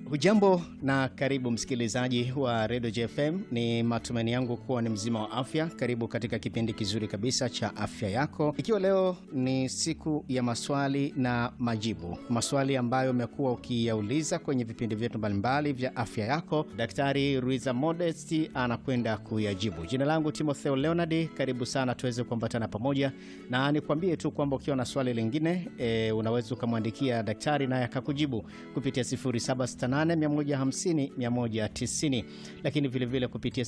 Hujambo na karibu msikilizaji wa redio JFM. Ni matumaini yangu kuwa ni mzima wa afya. Karibu katika kipindi kizuri kabisa cha afya yako, ikiwa leo ni siku ya maswali na majibu, maswali ambayo umekuwa ukiyauliza kwenye vipindi vyetu mbalimbali vya afya yako. Daktari Ruiza Modesti anakwenda kuyajibu. Jina langu Timotheo Leonard, karibu sana tuweze kuambatana pamoja, na nikwambie tu kwamba ukiwa na swali lingine e, unaweza ukamwandikia daktari naye akakujibu kupitia 0768150190 lakini vilevile vile kupitia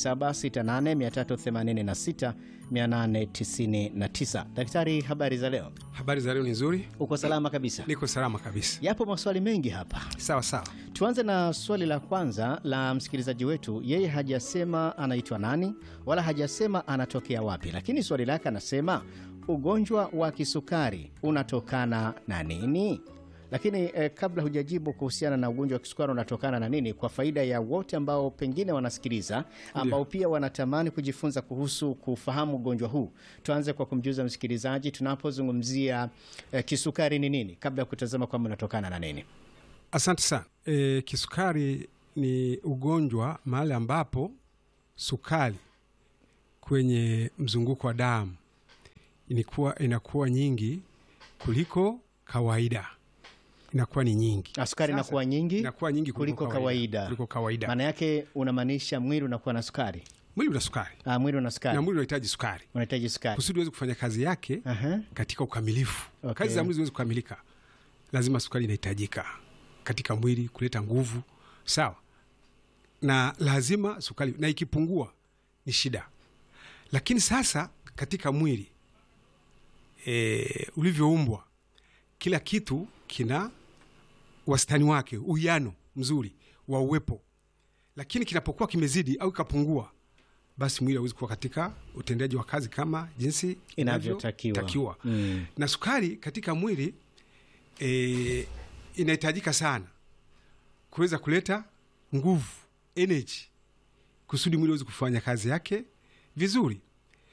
0768386899. Daktari, habari za leo? Habari za leo ni nzuri, Uko salama kabisa? niko salama kabisa. Yapo maswali mengi hapa. Sawa sawa. Tuanze na swali la kwanza la msikilizaji wetu. Yeye hajasema anaitwa nani wala hajasema anatokea wapi, lakini swali lake anasema ugonjwa wa kisukari unatokana na nini? Lakini eh, kabla hujajibu kuhusiana na ugonjwa wa kisukari unatokana na nini, kwa faida ya wote ambao pengine wanasikiliza, ambao pia wanatamani kujifunza kuhusu kufahamu ugonjwa huu, tuanze kwa kumjuza msikilizaji tunapozungumzia eh, kisukari ni nini, kabla ya kutazama kwamba unatokana na nini. Asante sana. E, kisukari ni ugonjwa mahali ambapo sukari kwenye mzunguko wa damu inakuwa, inakuwa nyingi kuliko kawaida, inakuwa ni nyingi, Na sukari Sasa, inakuwa nyingi inakuwa nyingi kuliko kawaida. kuliko kawaida. Maana yake unamaanisha mwili unakuwa na sukari. Mwili una sukari Ah, mwili una na sukari, mwili unahitaji sukari unahitaji sukari. kusudi uweze kufanya kazi yake Aha. katika ukamilifu. Okay. Kazi za mwili ziweze kukamilika, lazima sukari inahitajika katika mwili kuleta nguvu, sawa, na lazima sukari, na ikipungua ni shida. Lakini sasa katika mwili e, ulivyoumbwa, kila kitu kina wastani wake, uwiano mzuri wa uwepo, lakini kinapokuwa kimezidi au ikapungua, basi mwili hauwezi kuwa katika utendaji wa kazi kama jinsi Inavyotakiwa. inavyotakiwa. Mm. Na sukari katika mwili e, inahitajika sana kuweza kuleta nguvu energy, kusudi mwili uweze kufanya kazi yake vizuri.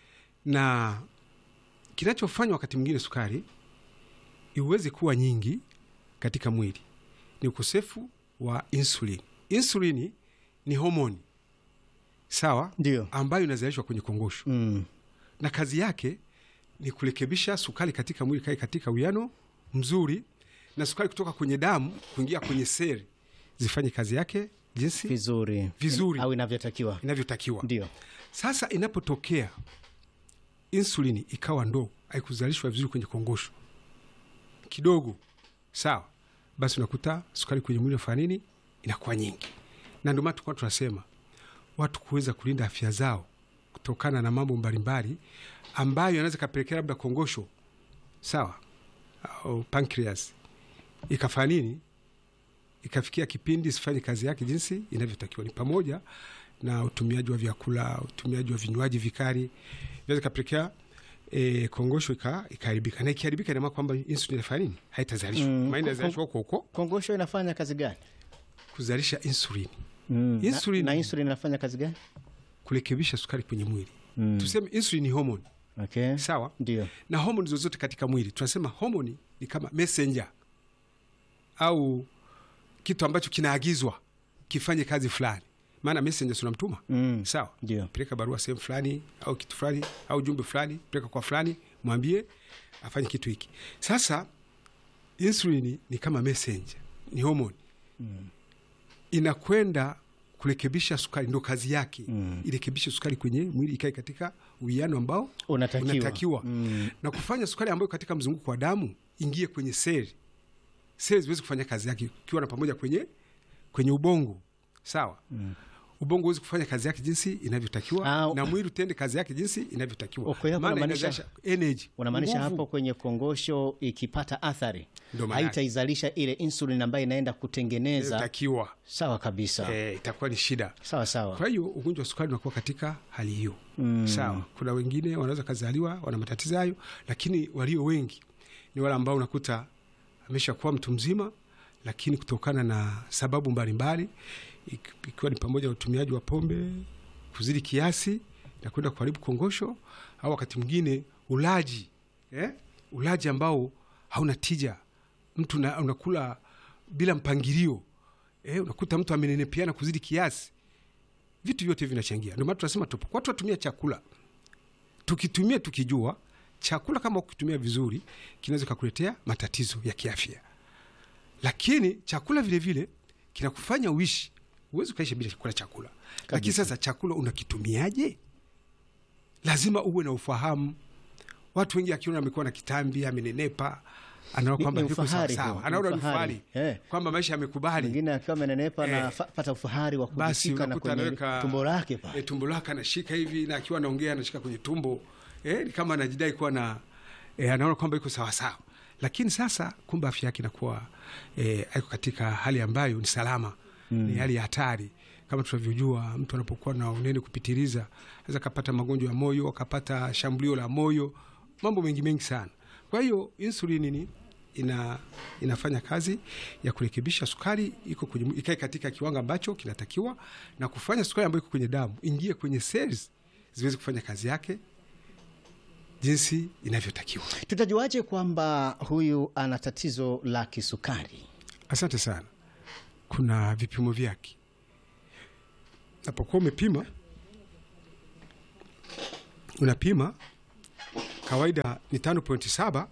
Na kinachofanywa wakati mwingine sukari iweze kuwa nyingi katika mwili ni ukosefu wa insulin. Insulini ni homoni sawa, Ndio. ambayo inazalishwa kwenye kongosho Mm. na kazi yake ni kurekebisha sukari katika mwili kae katika uwiano mzuri, na sukari kutoka kwenye damu kuingia kwenye seli zifanye kazi yake jinsi Vizuri. Vizuri. Au inavyotakiwa. inavyotakiwa. Ndio. Sasa inapotokea insulini ikawa ndogo, haikuzalishwa vizuri kwenye kongosho kidogo, sawa, basi unakuta sukari kwenye mwili unafanya nini? Inakuwa nyingi, na ndio maana tulikuwa tunasema watu kuweza kulinda afya zao kutokana na mambo mbalimbali ambayo yanaweza kapelekea labda kongosho, sawa, au pancreas ikafanya nini, ikafikia kipindi isifanye kazi yake jinsi inavyotakiwa, ni pamoja na utumiaji wa vyakula, utumiaji wa vinywaji vikali, inaweza kapelekea e, kongosho ika- ikaharibika, na ikiharibika ina maana kwamba insulin inafanya nini, haitazalishwa Mm, maana inazalishwa huko huko Kongosho inafanya kazi gani? kuzalisha insulin, Mm. Insulin- Na, na insulin inafanya kazi gani? kurekebisha sukari kwenye mwili. Mm. Tuseme insulin ni homoni Okay. sawa, Ndio. na homoni zozote katika mwili tunasema homoni ni kama messenger au kitu ambacho kinaagizwa kifanye kazi fulani. Maana messenger si unamtuma Mm. sawa, Ndio. peleka barua sehemu fulani au kitu fulani au jumbe fulani, peleka kwa fulani, mwambie afanye kitu hiki. Sasa insulini ni kama messenger, ni homoni inakwenda kurekebisha sukari, ndo kazi yake Mm. irekebishe sukari kwenye mwili ikae katika uwiano ambao Unatakiwa. unatakiwa Mm. na kufanya sukari ambayo katika mzunguko wa damu ingie kwenye seli, seli ziwezi kufanya kazi yake, ukiwa na pamoja kwenye kwenye ubongo sawa. Mm. Ubongo huwezi kufanya kazi yake jinsi inavyotakiwa Ah, na mwili utende kazi yake jinsi inavyotakiwa, Okay, hapo maana unamaanisha- inazalisha energy, Unamaanisha nguvu. hapo kwenye kongosho ikipata athari Ndo maana yake. haitaizalisha ile insulin ambayo inaenda kutengeneza. inavyotakiwa Sawa kabisa. eh, itakuwa ni shida. Sawa sawa. Kwa hiyo ugonjwa wa sukari unakuwa katika hali hiyo Mm. sawa. Kuna wengine wanaweza kazaliwa wana matatizo hayo, lakini walio wengi ni wale ambao unakuta ameshakuwa mtu mzima, lakini kutokana na sababu mbalimbali ik- ikiwa ni pamoja na utumiaji wa pombe kuzidi kiasi na kwenda kuharibu kongosho, au wakati mwingine ulaji eh? ulaji ambao hauna tija, mtu na, unakula bila mpangilio eh, unakuta mtu amenenepeana kuzidi kiasi. Vitu vyote vinachangia. Ndio maana tunasema tupo watu watumia chakula, tukitumia tukijua chakula kama ukitumia vizuri kinaweza kakuletea matatizo ya kiafya, lakini chakula vile vile kinakufanya uishi. Huwezi ukaishi bila kula chakula, lakini sasa chakula unakitumiaje? Lazima uwe na ufahamu. Watu wengi akiona amekuwa na kitambi, amenenepa, anaona Ni- kwamba ni yuko ufahari sawa huo, sawa, ni anaona ni ufahari. ufahari Eh. kwamba maisha yamekubali mwingine akiwa amenenepa Eh. na fa- pata ufahari wa basi kujishika na unakuta kwenye anaweka tumbo lake e, pale. tumbo lake anashika hivi na akiwa anaongea anashika kwenye tumbo e, ni kama anajidai kuwa na e, anaona kwamba iko sawasawa, lakini sasa kumbe afya yake inakuwa e, aiko katika hali ambayo ni salama mm. ni hali ya hatari. Kama tunavyojua, mtu anapokuwa na unene kupitiliza anaweza akapata magonjwa ya moyo, akapata shambulio la moyo, mambo mengi mengi sana. Kwa hiyo insulini ni ina, inafanya kazi ya kurekebisha sukari iko kwenye ikae katika kiwango ambacho kinatakiwa na kufanya sukari ambayo iko kwenye damu ingie kwenye cells ziweze kufanya kazi yake jinsi inavyotakiwa. Tutajuaje kwamba huyu ana tatizo la kisukari? Asante sana. Kuna vipimo vyake. Napokuwa umepima, unapima kawaida ni tano pointi saba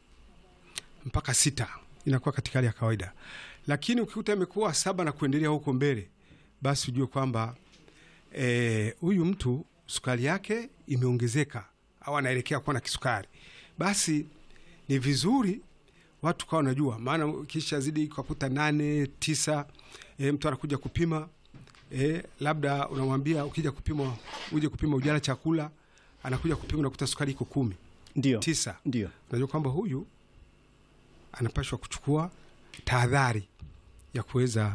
mpaka sita inakuwa katika hali ya kawaida, lakini ukikuta imekuwa saba na kuendelea huko mbele, basi ujue kwamba eh, huyu mtu sukari yake imeongezeka au anaelekea kuwa na kisukari. Basi ni vizuri watu kawa wanajua, maana kisha zidi kakuta nane tisa, e, mtu anakuja kupima e, labda unamwambia ukija kupima uje kupima ujala chakula, anakuja kupima unakuta sukari iko kumi Ndio, tisa, ndio. unajua kwamba huyu anapashwa kuchukua tahadhari ya kuweza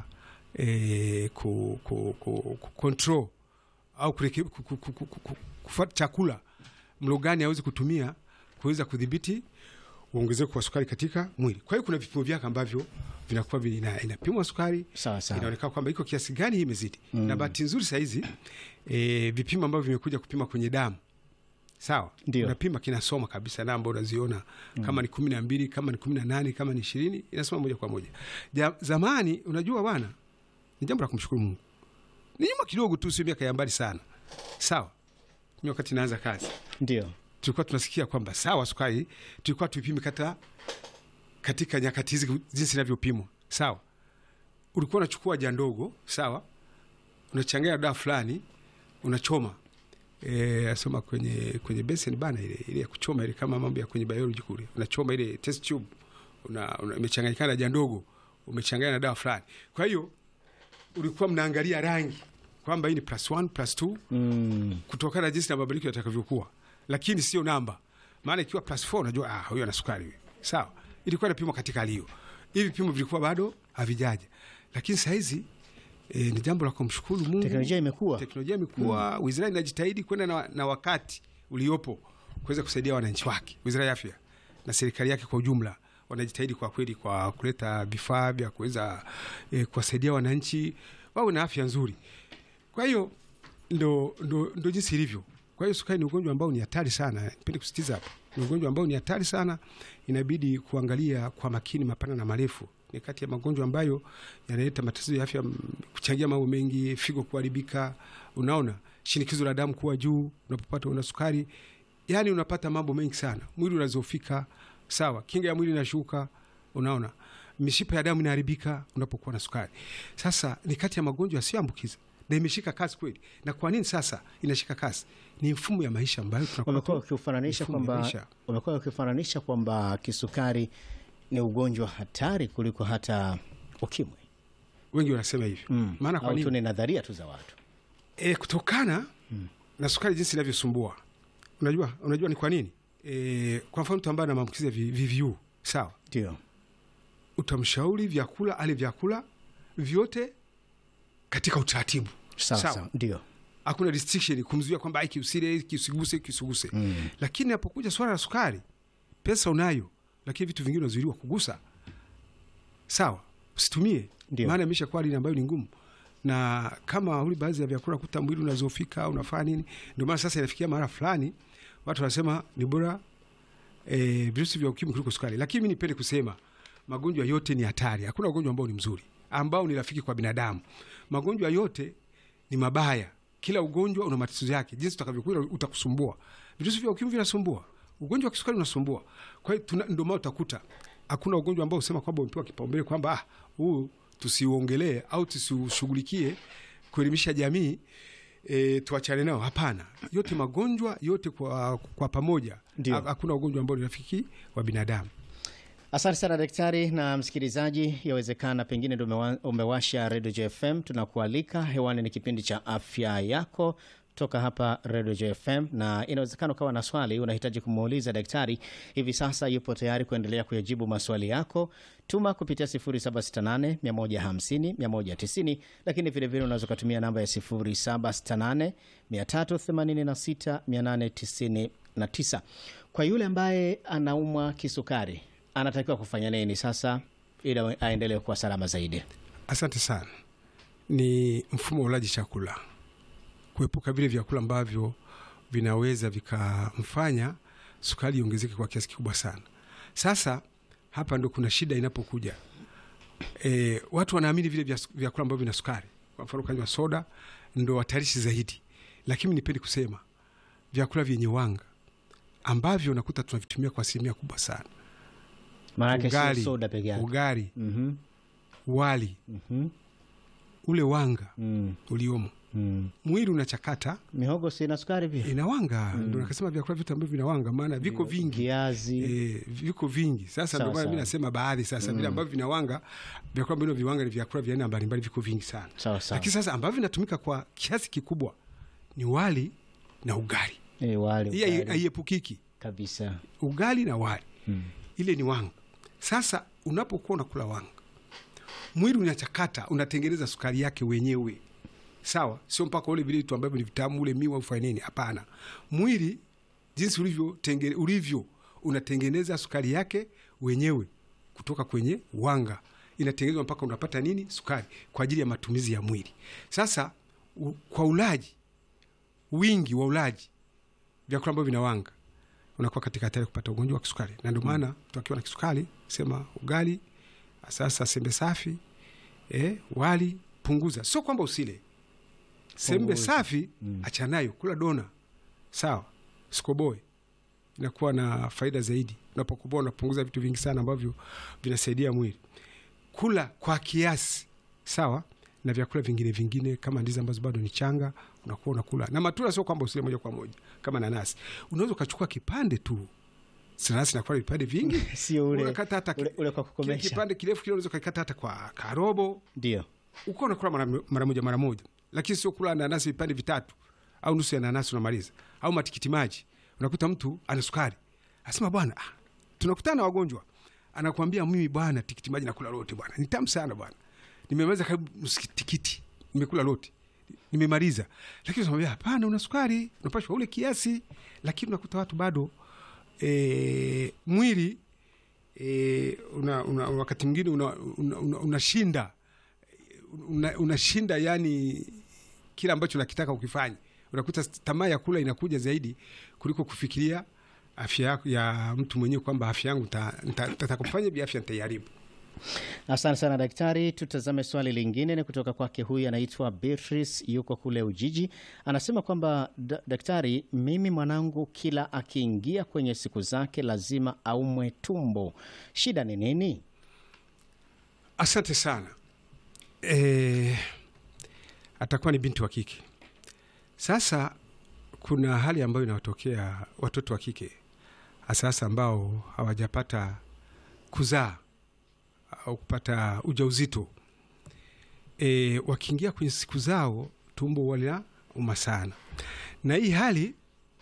e, ku, ku, ku, ku control au kureke- ku- ku- ku- ku- ku- kufuata chakula mlo gani awezi kutumia kuweza kudhibiti uongezeko wa sukari katika mwili. Kwa hiyo kuna vipimo vyake ambavyo vinakuwa vina- inapimwa sukari Sawa sawa. inaonekana kwamba iko kiasi gani hii imezidi. Na bahati nzuri sahizi e, vipimo ambavyo vimekuja kupima kwenye damu sawa, Ndio. unapima kinasoma kabisa namba unaziona kama ni kumi na mbili kama ni kumi na nane kama ni ishirini inasoma moja kwa moja. Ja, zamani unajua bwana, ni jambo la kumshukuru Mungu. Ni nyuma kidogo tu, sio miaka ya mbali sana, sawa. Mimi wakati naanza kazi Ndio. tulikuwa tunasikia kwamba sawa, sukari tulikuwa tuipime kata katika nyakati hizi jinsi inavyopimwa sawa. Ulikuwa unachukua ja ndogo sawa, unachanganya dawa fulani, unachoma e, asoma kwenye kwenye beseni bana, ile ile ya kuchoma ile, kama mambo ya kwenye biology kule, unachoma ile test tube, una, una imechanganyikana na ja ndogo, umechanganya na dawa fulani. Kwa hiyo ulikuwa mnaangalia rangi kwamba hii ni plus one, plus two Mm. kutokana na jinsi na mabadiliko yatakavyokuwa, lakini sio namba. Maana ikiwa plus 4 unajua ah, huyo ana sukari huyo. Sawa, ilikuwa inapimwa katika hali hiyo. Hivi vipimo vilikuwa bado havijaja, lakini saa hizi e, ni jambo la kumshukuru Mungu. Teknolojia imekuwa. Teknolojia imekuwa, wizara inajitahidi kwenda na, na wakati uliopo kuweza kusaidia wananchi wake. Wizara ya Afya na serikali yake kwa ujumla wanajitahidi kwa kweli kwa kuleta vifaa vya kuweza e, kuwasaidia wananchi wawe na afya nzuri. Kwa hiyo ndo, ndo, ndo jinsi ilivyo. Kwa hiyo sukari ni ugonjwa ambao ni hatari sana, nipende kusitiza hapa, ni ugonjwa ambao ni hatari sana, inabidi kuangalia kwa makini mapana na marefu. Ni kati ya magonjwa ambayo yanaleta matatizo ya afya, mm, kuchangia mambo mengi, figo kuharibika, unaona, shinikizo la damu kuwa juu unapopata una sukari, yani unapata mambo mengi sana, mwili unazofika, sawa, kinga ya mwili inashuka, unaona, mishipa ya damu inaharibika unapokuwa na sukari. Sasa ni kati ya magonjwa yasiyoambukiza na imeshika kasi kweli. Na kwa nini sasa inashika kasi? Ni mfumo ya maisha ambayo tunakuwa Wamekuwa tu- wakifananisha mifumo ya kwamba maisha. wamekuwa wakifananisha kwamba kisukari ni ugonjwa hatari kuliko hata ukimwi. wengi wanasema hivyo Mm. maana kwa Au tu nini? ni nadharia tu za watu. E, kutokana na sukari jinsi inavyosumbua. Unajua, unajua ni kwa nini? E, kwa mfano mtu ambaye ana maambukizi ya vi- VVU sawa, Ndio. utamshauri vyakula ale vyakula vyote katika utaratibu Sawa Sawa. sawa. Ndio. hakuna restriction kumzuia kwamba hiki usile hiki usiguse hiki usiguse Mm. lakini napokuja swala la sukari pesa unayo lakini vitu vingine unazuiliwa kugusa sawa usitumie Ndio. maana imesha kuwa hali ambayo ni ngumu na kama uli baadhi ya vyakula kuta mwili unazofika unafanya nini ndio maana sasa inafikia mara fulani watu wanasema ni bora e, virusi vya ukimwi kuliko sukari lakini mi nipende kusema magonjwa yote ni hatari. Hakuna ugonjwa ambao ni mzuri, ambao ni rafiki kwa binadamu. Magonjwa yote ni mabaya. Kila ugonjwa una matatizo yake, jinsi utakavyokuwa utakusumbua. Virusi vya ukimwi vinasumbua, ugonjwa wa kisukari unasumbua. Kwa hiyo tuna- ndio maana utakuta hakuna ugonjwa ambao usema kwamba umepewa kipaumbele kwamba ah, huu tusiuongelee au tusiushughulikie kuelimisha jamii e, tuachane nao. Hapana, yote magonjwa yote kwa, kwa pamoja. Ndio. Ha- Hakuna ugonjwa ambao ni rafiki wa binadamu. Asante sana daktari na msikilizaji, yawezekana pengine ndio umewa- umewasha redio JFM. Tunakualika hewani, ni kipindi cha afya yako toka hapa redio JFM, na inawezekana ukawa na swali unahitaji kumuuliza daktari. Hivi sasa yupo tayari kuendelea kuyajibu maswali yako. Tuma kupitia 0768 150 190, lakini vilevile unaweza ukatumia namba ya 0768 386 899. Kwa yule ambaye anaumwa kisukari anatakiwa kufanya nini sasa ili aendelee kuwa salama zaidi? Asante sana. Ni mfumo wa ulaji chakula, kuepuka vile vyakula ambavyo vinaweza vikamfanya sukari iongezeke kwa kiasi kikubwa sana. Sasa hapa ndo kuna shida inapokuja. E, watu wanaamini vile vya- vyakula ambavyo vina sukari, kwa mfano kanywa soda ndo hatarishi zaidi, lakini nipendi kusema vyakula vyenye wanga ambavyo unakuta tunavitumia kwa asilimia kubwa sana, Maanake sio ugali, soda peke yake. ugali, Mhm, wali, mhm, ule wanga mm, uliomo mm. mwili unachakata Mihogo si ina sukari pia, inawanga ndo nakasema vyakula vyote ambavyo vinawanga, maana viko vingi viazi e, viko vingi. Sasa Sawa, ndio maana mi sawa. nasema baadhi sasa vile ambavyo vinawanga, vyakula ambavyo viwanga ni vyakula vya aina mbalimbali, viko vingi sana. sawa sawa. Lakini sasa ambavyo vinatumika kwa kiasi kikubwa ni wali na ugali. Eh, wali Hii hai- ugali haiepukiki, kabisa. ugali na wali Mm. ile ni wanga. Sasa unapokuwa unakula wanga, mwili unachakata, unatengeneza sukari yake wenyewe, sawa. Sio mpaka ule vile vitu ambavyo ni vitamu, ule miwa ufanye nini? Hapana, mwili jinsi ulivyo, tenge, ulivyo unatengeneza sukari yake wenyewe kutoka kwenye wanga, inatengenezwa mpaka unapata nini? Sukari kwa ajili ya matumizi ya mwili. Sasa u, kwa ulaji, wingi wa ulaji vyakula ambavyo vinawanga unakuwa katika hatari ya kupata ugonjwa wa kisukari, na ndio maana mtu akiwa na kisukari sema ugali, sasa sembe safi eh, wali punguza. Sio kwamba usile sembe Punguza. safi, achanayo, kula dona sawa, sikoboe inakuwa na faida zaidi. Unapokoboa unapunguza vitu vingi sana ambavyo vinasaidia mwili. Kula kwa kiasi sawa, na vyakula vingine vingine kama ndizi ambazo bado ni changa, unakuwa unakula na matunda. Sio kwamba usile moja kwa moja, kama nanasi unaweza ukachukua kipande tu. Nanasi inakuwa na vipande vingi, Sio ule, unakata hata ule, ule kwa kile kukomesha. kipande kirefu kile, unaweza ukakata hata kwa karobo Ndio uko unakula mara, mara moja mara moja, lakini sio kula nanasi vipande vitatu au nusu ya nanasi unamaliza, au matikiti maji. Unakuta mtu ana sukari, asema bwana, ah, tunakutana na wagonjwa, anakuambia mimi bwana, tikiti maji nakula lote bwana, ni tamu sana bwana, nimemaliza karibu nusu tikiti, nimekula lote nimemaliza, lakini unamwambia hapana, una sukari, unapashwa ule kiasi, lakini unakuta watu bado e, mwili e, una, una, wakati mwingine unashinda una, una, unashinda una, unashinda yani kile ambacho nakitaka ukifanya, unakuta tamaa ya kula inakuja zaidi kuliko kufikiria afya yako ya mtu mwenyewe, kwamba afya yangu nitakufanya bi afya nitaiharibu. Asante sana daktari. Tutazame swali lingine, ni kutoka kwake. Huyu anaitwa Beatrice, yuko kule Ujiji. Anasema kwamba "Da- daktari, mimi mwanangu kila akiingia kwenye siku zake lazima aumwe tumbo, shida ni nini? Asante sana. E, atakuwa ni binti wa kike. Sasa kuna hali ambayo inawatokea watoto wa kike hasahasa ambao hawajapata kuzaa au kupata ujauzito. E, wakiingia kwenye siku zao tumbo walina uma sana, na hii hali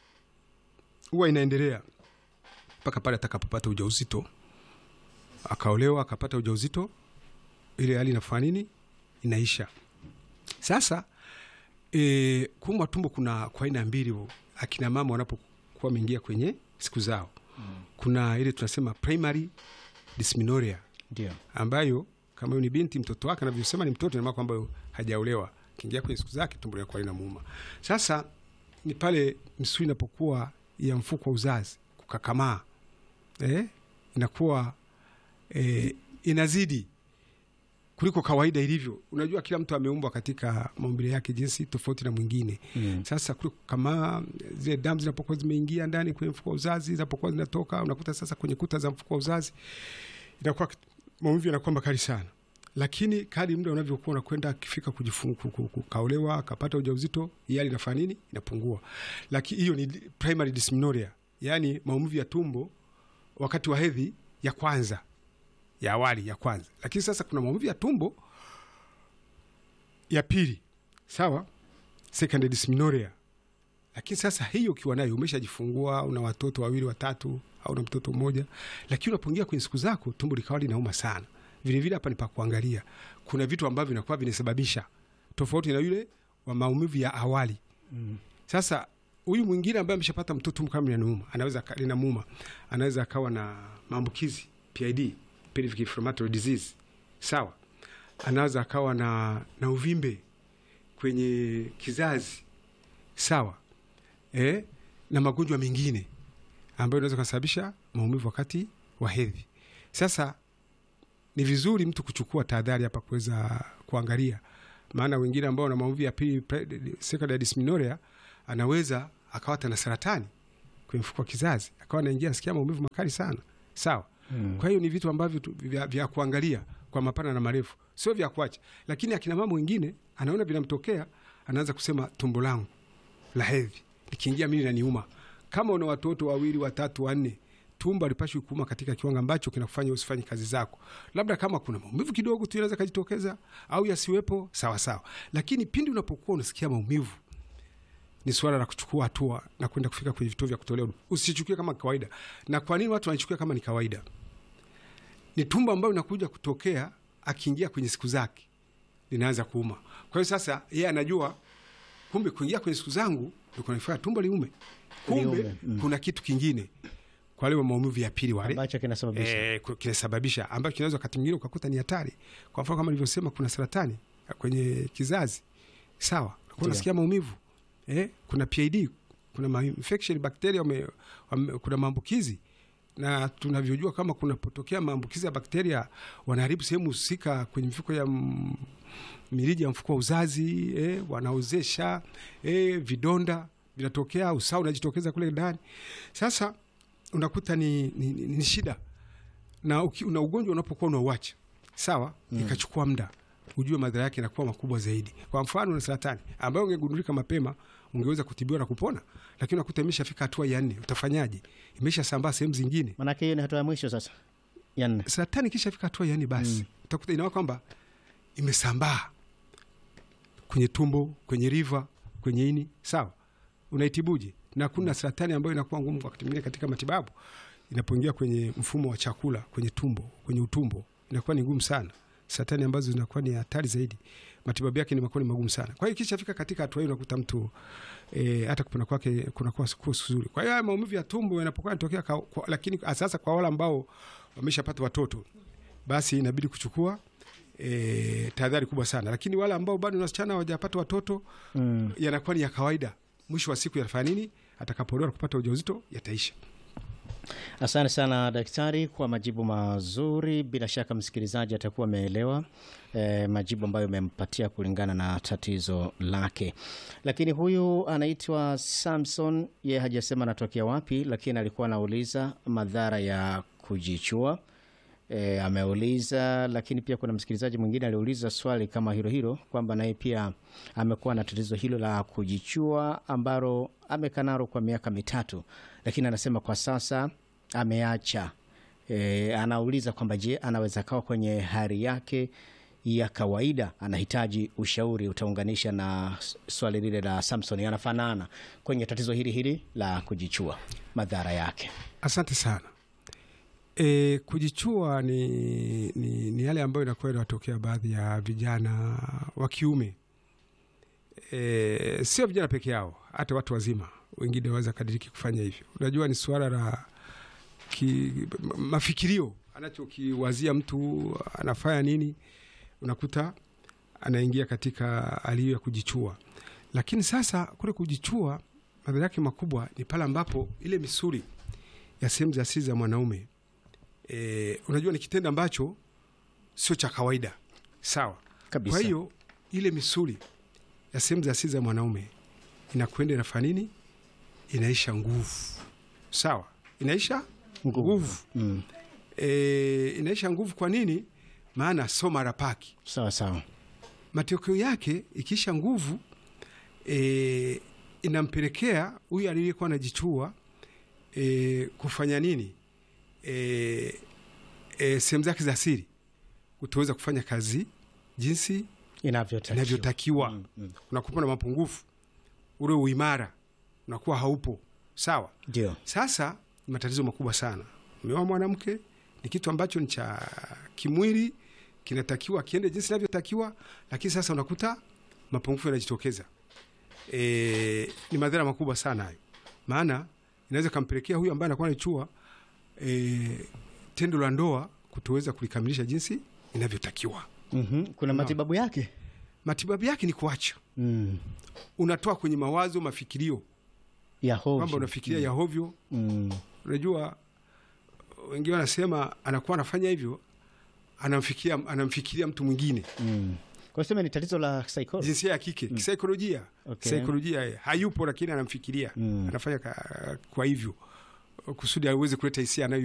huwa inaendelea mpaka pale atakapopata ujauzito, akaolewa akapata ujauzito, ile hali inafanya nini? Inaisha. Sasa e, kuumwa tumbo kuna kwa aina mbili, akina mama wanapokuwa wameingia kwenye siku zao kuna ile tunasema primary dysmenorrhea Ndio. ambayo kama huyu ni binti mtoto wake anavyosema ni mtoto, inamaana kwamba hajaolewa, kiingia kwenye siku zake tumbo linakuwa linamuuma. Sasa ni pale misuli inapokuwa ya mfuko wa uzazi kukakamaa, eh, inakuwa eh, inazidi kuliko kawaida ilivyo. Unajua, kila mtu ameumbwa katika maumbile yake jinsi tofauti na mwingine Mm. sasa kule kama zile damu zinapokuwa zimeingia ndani kwenye mfuko wa uzazi, zinapokuwa zinatoka, unakuta sasa kwenye kuta za mfuko wa uzazi inakuwa maumivu yanakuwa makali sana, lakini kadri muda unavyokuwa unakwenda, akifika kujifungu kaolewa akapata ujauzito, hii hali inafanya nini? Inapungua. Lakini hiyo ni primary dysmenorrhea, yaani maumivu ya tumbo wakati wa hedhi ya kwanza ya awali ya kwanza. Lakini sasa kuna maumivu ya tumbo ya pili, sawa secondary dysmenorrhea. Lakini sasa hiyo ukiwa nayo umeshajifungua, una watoto wawili watatu, au na mtoto mmoja, lakini unapoingia kwenye siku zako tumbo likawa linauma sana. Vile vile hapa ni pa kuangalia, kuna vitu ambavyo vinakuwa vinasababisha tofauti na yule wa maumivu ya awali. Mm. Sasa huyu mwingine ambaye ameshapata mtoto tumbo kama linamuuma, anaweza aka- linamuuma, anaweza akawa na maambukizi PID, pelvic inflammatory disease, sawa. Anaweza akawa na, na uvimbe kwenye kizazi sawa, eh, na magonjwa mengine ambayo inaweza kusababisha maumivu wakati wa hedhi. Sasa ni vizuri mtu kuchukua tahadhari hapa kuweza kuangalia, maana wengine ambao wana maumivu ya pili pre- secondary dysmenorrhea anaweza akawa hata na saratani kwenye mfuko wa kizazi, akawa anaingia nasikia maumivu makali sana, sawa. Mm. Kwa hiyo ni vitu ambavyo tu- vya, vya kuangalia kwa mapana na marefu, sio vya kuacha. Lakini akina mama wengine anaona vinamtokea, anaanza kusema tumbo langu la hedhi likiingia mimi naniuma. Kama una watoto wawili, watatu, wanne, tumbo alipashwi kuuma katika kiwango ambacho kinakufanya usifanye kazi zako. Labda kama kuna maumivu kidogo tu yanaweza kajitokeza au yasiwepo, sawa sawa, lakini pindi unapokuwa unasikia maumivu ni suala la kuchukua hatua na kwenda kufika kwenye vituo vya kutolea huduma. Usichukie kama kawaida. Na kwa nini watu wanaichukia kama ni kawaida? Ni tumbo ambayo inakuja kutokea akiingia kwenye siku zake linaanza kuuma. Kwa hiyo sasa yeye anajua kumbe kuingia kwenye siku zangu ndio kunafanya tumbo liume. Kumbe Liume, mm. kuna kitu kingine kwa wale wa maumivu ya pili wale ambacho kinasababisha eh, ku- kinasababisha ambacho kinaweza wakati mwingine ukakuta ni hatari. Kwa mfano kama nilivyosema, kuna saratani kwenye kizazi, sawa, unakuwa Ndio. unasikia maumivu eh, kuna PID, kuna ma infection bakteria wame, wame, kuna maambukizi na tunavyojua kama kunapotokea maambukizi ya bakteria wanaharibu sehemu husika kwenye mifuko ya mm, mirija ya mfuko wa uzazi eh, wanaozesha eh, vidonda vinatokea, usaha unajitokeza kule ndani. Sasa unakuta ni, ni, ni, ni shida na, uki, na ugonjwa unapokuwa unauacha sawa, ikachukua muda ujue madhara yake yanakuwa makubwa zaidi. Kwa mfano na saratani ambayo ungegundulika mapema ungeweza kutibiwa na kupona, lakini unakuta imeshafika hatua ya nne, utafanyaje? Imesha sambaa sehemu zingine. maanake hiyo ni hatua ya mwisho sasa ya nne Saratani ikishafika hatua ya nne, basi utakuta inawa kwamba imesambaa kwenye tumbo, kwenye riva, kwenye ini, sawa. Unaitibuje? Na kuna saratani ambayo inakuwa ngumu wakati mwingine katika matibabu, inapoingia kwenye mfumo wa chakula, kwenye tumbo, kwenye utumbo, inakuwa ni ngumu sana. Saratani ambazo zinakuwa ni hatari zaidi, matibabu yake ni makuwa ni magumu sana. Kwa hiyo ikishafika katika hatua hiyo, unakuta mtu e, hata kupona kwake kunakuwa siku nzuri. Kwa hiyo haya maumivu ya tumbo yanapokuwa yanatokea, kwa- kwa- lakini sasa kwa wale ambao wameshapata watoto, basi inabidi kuchukua e, tahadhari kubwa sana, lakini wale ambao bado ni wasichana hawajapata watoto mm. yanakuwa ni ya kawaida. Mwisho wa siku yanafanya nini? Atakapoolewa na kupata ujauzito yataisha. Asante sana daktari kwa majibu mazuri. Bila shaka msikilizaji atakuwa ameelewa eh, majibu ambayo umempatia kulingana na tatizo lake. Lakini huyu anaitwa Samson, yeye hajasema anatokea wapi, lakini alikuwa anauliza madhara ya kujichua. E, ameuliza lakini pia kuna msikilizaji mwingine aliuliza swali kama hilo hilo kwamba naye pia amekuwa na tatizo hilo la kujichua ambalo amekaa nalo kwa miaka mitatu, lakini anasema kwa sasa ameacha. E, anauliza kwamba je, anaweza kawa kwenye hali yake ya kawaida, anahitaji ushauri. Utaunganisha na s- swali lile la Samson, anafanana kwenye tatizo hili hili la kujichua, madhara yake. Asante sana. E, kujichua ni, ni, ni yale ambayo inakuwa inawatokea baadhi ya vijana wa kiume e, sio vijana peke yao, hata watu wazima wengine waweza kadiriki kufanya hivyo. Unajua ni suala la ki, mafikirio, anachokiwazia mtu anafanya nini, unakuta anaingia katika hali hiyo ya kujichua. Lakini sasa kule kujichua, madhara yake makubwa ni pale ambapo ile misuli ya sehemu za siri za mwanaume e, unajua ni kitendo ambacho sio cha kawaida, sawa. Kabisa. Kwa hiyo ile misuli ya sehemu za siri za mwanaume inakwenda inafanya nini? Inaisha nguvu, sawa, inaisha Nguvu. nguvu Mm. e, inaisha nguvu. Kwa nini? Maana so mara paki Sawa sawa. matokeo yake ikiisha nguvu e, inampelekea huyu aliyekuwa anajichua e, kufanya nini e, e, sehemu zake za siri kutoweza kufanya kazi jinsi Inavyotakiwa. inavyotakiwa. Mm, mm. Unakuwa na mapungufu, ule uimara unakuwa haupo sawa. Ndio. Sasa ni matatizo makubwa sana. Umeoa mwanamke, ni kitu ambacho ni cha kimwili, kinatakiwa kiende jinsi inavyotakiwa, lakini sasa unakuta mapungufu yanajitokeza. E, ni madhara makubwa sana hayo, maana inaweza kampelekea huyu ambaye anakuwa anachua e, tendo la ndoa kutoweza kulikamilisha jinsi inavyotakiwa. Mhm. Kuna matibabu yake? Matibabu yake ni kuacha, Mm. unatoa kwenye mawazo, mafikirio Ya hovyo. kwamba unafikiria ya hovyo Mm. Unajua, wengine wanasema anakuwa anafanya hivyo, anamfikiria anamfikiria mtu mwingine Mm. Kwa sema ni tatizo la psychology. jinsia ya kike kisaikolojia. Okay. Saikolojia eh, hayupo, lakini anamfikiria Mm. anafanya ka, kwa hivyo kusudi aweze kuleta hisia anayo